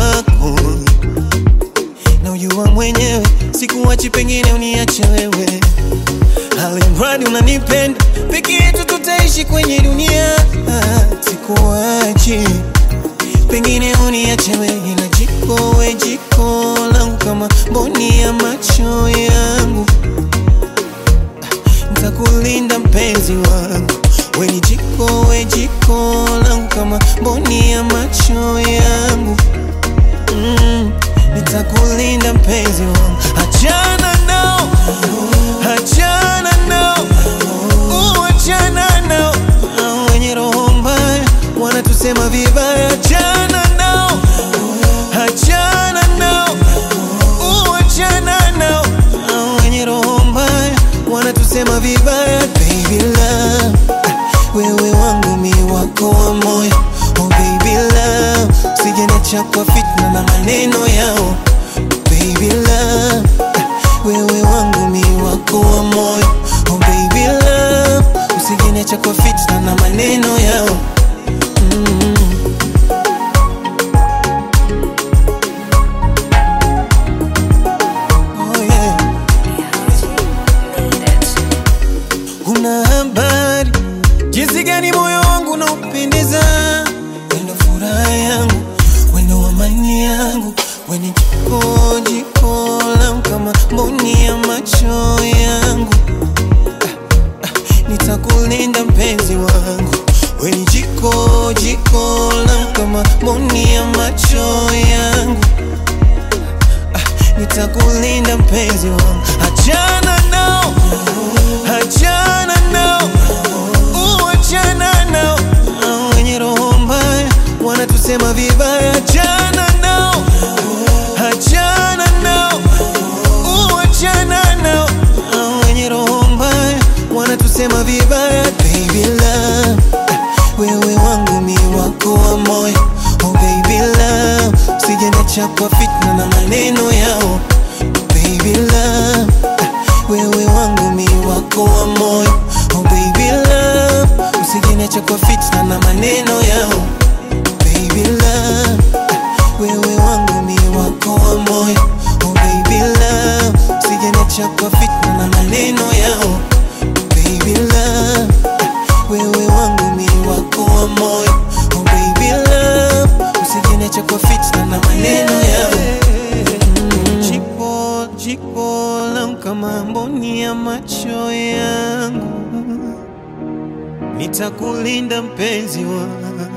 wako na ujua mwenyewe, sikuachi, pengine uniache wewe, alimradi unanipenda, peke yetu tutaishi kwenye dunia, sikuachi, pengine uniache wewe, ila jiko we jiko langu kama mboni ya macho yangu, nitakulinda mpenzi wangu, we ni jiko we jiko langu kama mboni ya macho yangu mm, nitakulinda mpenzi wangu, achana nao, achana nao, uachana nao, Hao wenye roho mbaya wanatusema vibaya, achana nao, achana nao, uachana nao, Hao wenye roho mbaya wanatusema vibaya, baby love, wewe wangu mi wako wa moyo, oh baby love, usijeniacha kwa fitna na maneno yao, baby love, wewe wangu mi wako wa moyo, oh baby love, usijeniacha kwa fitna na maneno yao mm. Oh yeah. Una habari jinsi gani moyo wangu unaupendeza, wendo furaha yangu, wendo amani yangu, weni jiko jiko langu kama mboni ya macho yangu. Ah, ah, Nitakulinda mpenzi wangu, weni jiko jiko langu kama mboni ya macho yangu nitakulinda mpenzi wangu, achana nao, achana nao, uachana nao, Hao wenye roho mbaya wanatusema vibaya, achana nao, achana nao, uachana nao, Hao wenye roho mbaya wanatusema vibaya, baby love, wewe wangu mi wako wa moyo, oh baby love, usijeniacha kwa fitna na maneno yao, baby love, wewe wangu mi wako wa moyo, oh baby love, usijeniacha kwa fitna na maneno yao, baby love, wewe wangu mi wako wa moyo, oh baby love, usijeniacha kwa fitna na maneno yao, baby love, wewe wangu mi wako wa moyo, oh baby love, usijeniacha kwa fitna na maneno yao. Jiko jiko langu kama mboni ya macho yangu, nitakulinda mpenzi wangu